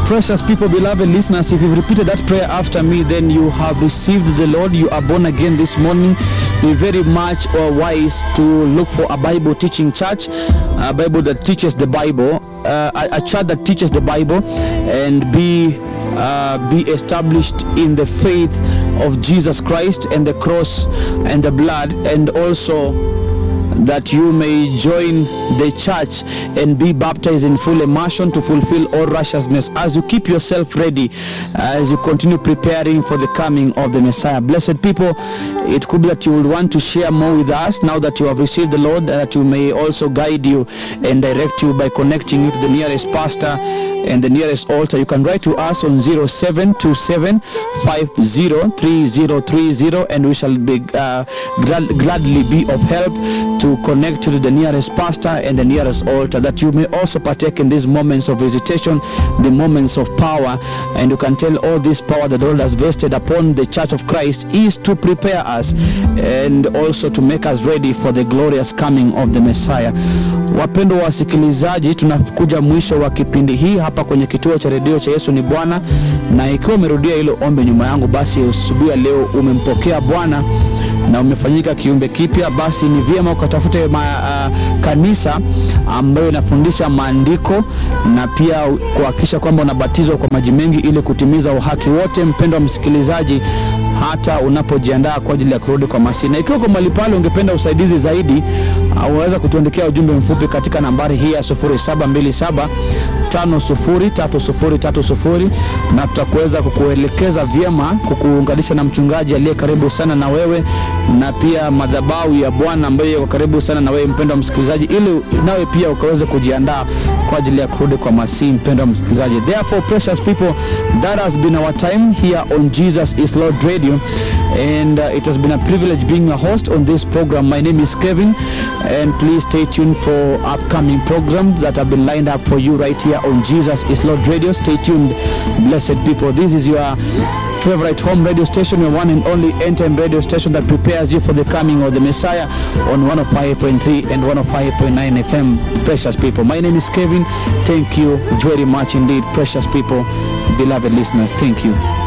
precious people, beloved listeners, if you've repeated that prayer after me, then you have received the Lord. You are born again this morning. Be very much uh, wise to look for a Bible teaching church, a Bible that teaches the Bible, uh, a, a church that teaches the Bible, and be uh, be established in the faith of Jesus Christ and the cross and the blood, and also that you may join the church and be baptized in full immersion to fulfill all righteousness as you keep yourself ready as you continue preparing for the coming of the Messiah. Blessed people, it could be that you will want to share more with us now that you have received the Lord, that you may also guide you and direct you by connecting you to the nearest pastor and the nearest altar. You can write to us on 0727 503030 and we shall be uh, glad, gladly be of help to connect you to the nearest pastor and the nearest altar that you may also partake in these moments of visitation, the moments of power, and you can tell all this power that the Lord has vested upon the church of Christ is to prepare us and also to make us ready for the glorious coming of the Messiah. Wapendwa wasikilizaji, tunakuja mwisho wa kipindi hii hapa kwenye kituo cha redio cha Yesu ni Bwana, na ikiwa umerudia hilo ombi nyuma yangu, basi asubuhi ya leo umempokea Bwana na umefanyika kiumbe kipya, basi ni vyema ukatafute ma, uh, kanisa ambayo inafundisha maandiko na pia kuhakikisha kwamba unabatizwa kwa maji mengi ili kutimiza uhaki wote. Mpendwa msikilizaji, hata unapojiandaa kwa ajili ya kurudi kwa Masihi. Na ikiwa kwa mahali pale ungependa usaidizi zaidi, uh, unaweza kutuandikia ujumbe mfupi katika nambari hii ya 0727 tano sufuri tatu sufuri tatu sufuri na tutakuweza kukuelekeza vyema kukuunganisha na mchungaji aliye karibu sana na wewe na pia madhabahu ya Bwana ambayo yako karibu sana na wewe mpendwa msikilizaji, ili nawe pia ukaweze kujiandaa kwa ajili ya kurudi kwa Masihi. Mpendwa msikilizaji, therefore precious people, that has been our time here on Jesus is Lord Radio and uh, it has been a privilege being a host on this program. My name is Kevin and please stay tuned for upcoming programs that have been lined up for you right here on Jesus is Lord Radio. Stay tuned, blessed people. This is your favorite home radio station, your one and only end-time radio station that prepares you for the coming of the Messiah on 105.3 and 105.9 FM. Precious people, my name is Kevin. Thank you very much indeed, precious people, beloved listeners. Thank you.